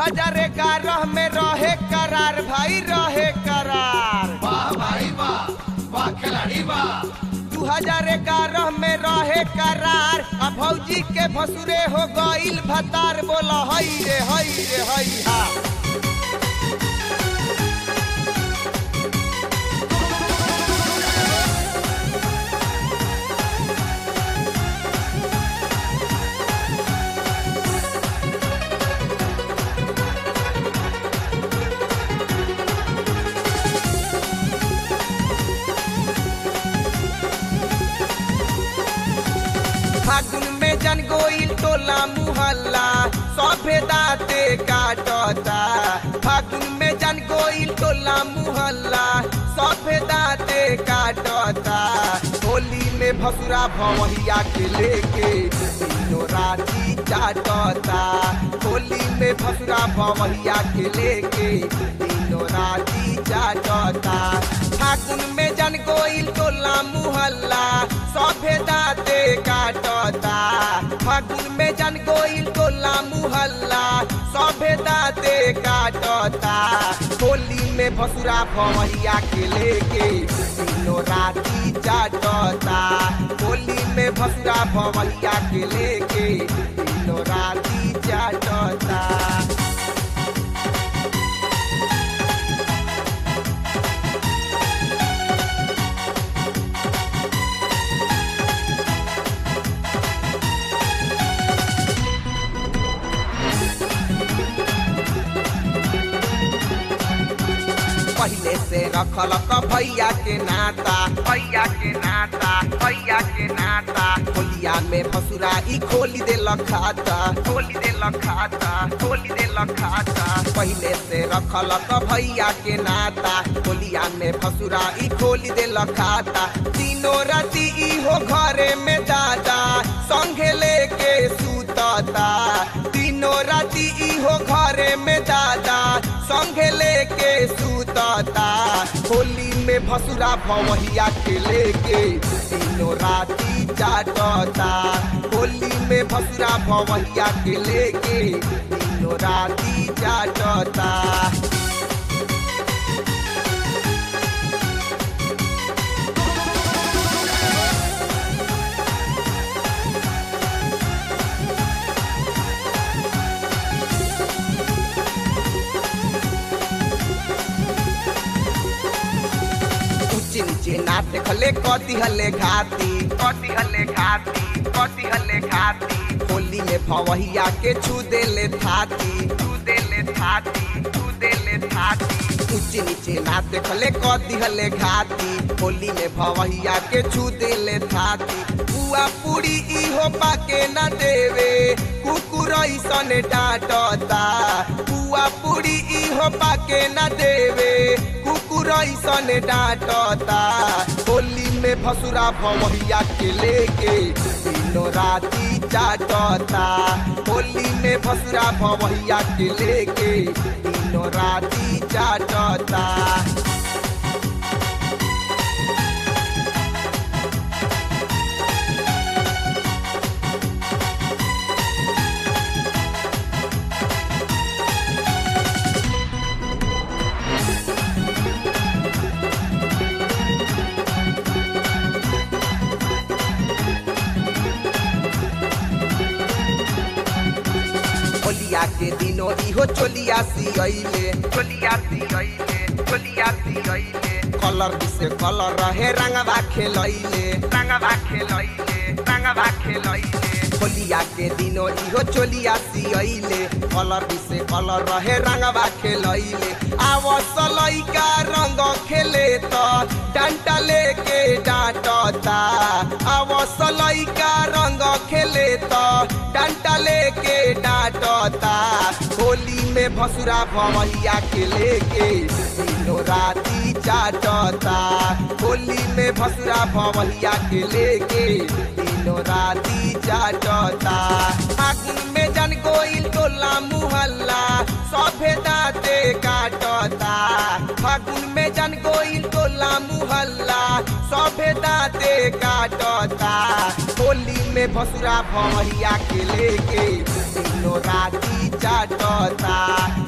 हजार ग्यारह में रहे करार भाई रहे करार वाह भाई वाह वाह खिलाड़ी वाह दू हजार ग्यारह में रहे करार आ भौजी के भसुरे हो गईल भतार बोला हई रे हई रे हई हा फागुन में जन गोइल टोला मुहल्ला सभे दाते काटता फागुन में जन गोइल टोला मुहल्ला सभे दाते काटता होली में भसुरा भवैया के लेके तीनों राती चाटता होली में भसुरा भवैया के लेके तीनों राती चाटता फागुन में जन गोइल टोला मुहल्ला सभे दाते काटता फागुन में जन गोइल टोला मुहल्ला सभे दाते काटता होली में भसुरा भवैया के लेके तीनों राती चाटता होली में भसुरा भवैया के लेके तीनों राती चाटता पहले से रखल क भैया के नाता भैया के नाता भैया के नाता होलिया में भसुरा ई खोली दे खाता खोली दे खाता खोली दे खाता पहले से रखल क भैया के नाता होलिया में भसुरा ई खोली दे खाता तीनों राती ई हो घरे में दादा संगे लेके सूतता तीनों राती ई हो घरे में दादा संगे लेके सूतता होली में भसुरा भवैया के लेके तीनों राती चाटता होली में भसुरा भवैया के लेके तीनों राती चाटता ऊंचे नीचे ना देखले कति हले घाती कति हले घाती कति हले घाती होली में भवैया के छू देले थाती छू देले थाती छू देले थाती ऊंचे नीचे ना देखले कति हले घाती होली में भवैया के छू देले थाती बुआ पूरी इहो पाके ना देवे कुकुर ऐसन डांटता बुआ पूरी इहो पाके ना देवे कुकुर ऐसन डांटता होली में भसुरा भवैया के लेके तीनों राती चाटता होली में भसुरा भवैया के लेके तीनों राती चाटता होलिया के दिनो इहो चोलिया सियले चोलिया सियले चोलिया सियले कलर से कलर रहे रंगवा खेलैले रंगवा खेलैले रंगवा खेलैले होलिया के दिनो इहो चोलिया सियले कलर से कलर रहे रंगवा खेलैले आवस लइका रंग खेले त डंटा लेके डांटता आवस लइका रंग खेले त डंटा लेके डांटता होली में भसुरा भवैया के लेके तीनों राती चाटता होली में भसुरा भवैया के लेके तीनों राती चाटता फागुन में जन गोइल टोला मुहल्ला सभे दाते काटता फागुन में जन गोइल टोला मुहल्ला सभे दाते काटता होली में भसुरा भवैया के लेके तीनों राती चाटता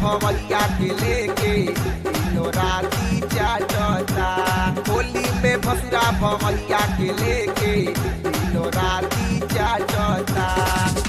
भवैया के लेके दिनो राती चाटता होली में भसुरा भवैया के लेके दिनो राती चाटता